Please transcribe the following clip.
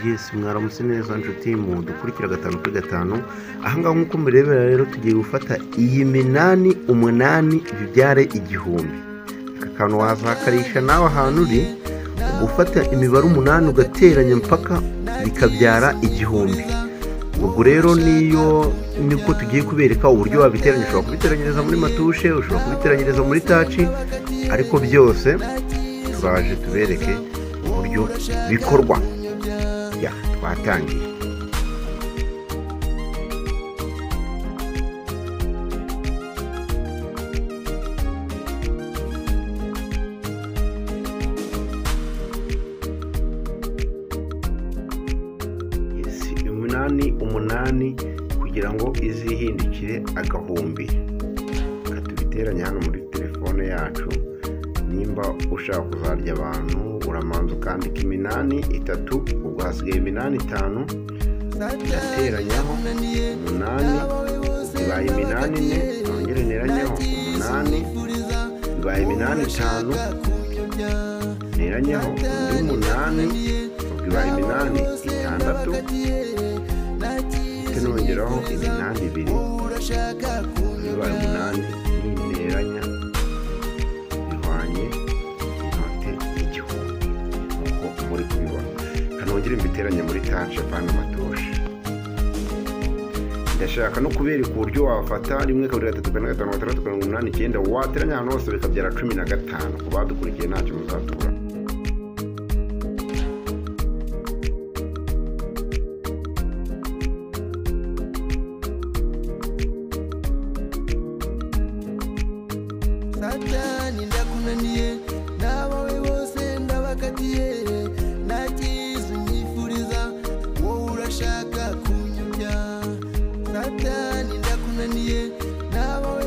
yesi mwaramutse neza nshuti mudukurikira gatanu kuri gatanu ahangaha nk'uko mubirebera rero tugiye gufata iyi minani umunani bibyare igihumbi aka kantu wazakarisha nawe ahantu uri gufata imibare umunani ugateranya mpaka bikabyara igihumbi ubwo rero niyo niko tugiye kubereka uburyo wabiteranya ushobora kubiteranyiriza muri matushe ushobora kubiteranyiriza muri taci ariko byose turaje tubereke uburyo bikorwa ya twatangiye Yes, umunani umunani kugira ngo izihindukire agahumbi reka tubiteranye hano muri telefone yacu nimba ushaka kuzarya abantu uramanza ukandika iminani itatu ubwo hasigaye iminani itanu irateranyaho umunani bibaye iminani ine nongere neranyaho umunani bibaye iminani itanu neranyaho undi umunani ubwo ibaye iminani itandatu ndetse nongeraho iminani ibiri bibaye umunani niteranya bihwanye inote igihumbi nk'uko muri kubibona kanongere mbiteranye muri tanshe apana matoshe ndashaka no kubereka uburyo wafata rimwe kabiri gatatu kane gatanu gatandatu karindwi umunani icyenda wateranya ahantu hose bikabyara cumi na gatanu ku badukurikiye ntacyo muzatubura satani ndakunaniye n'abawe bose ndabakatiye nta cyiza unyifuriza wowe urashaka kunyobya satani ndakunaniye n'abawe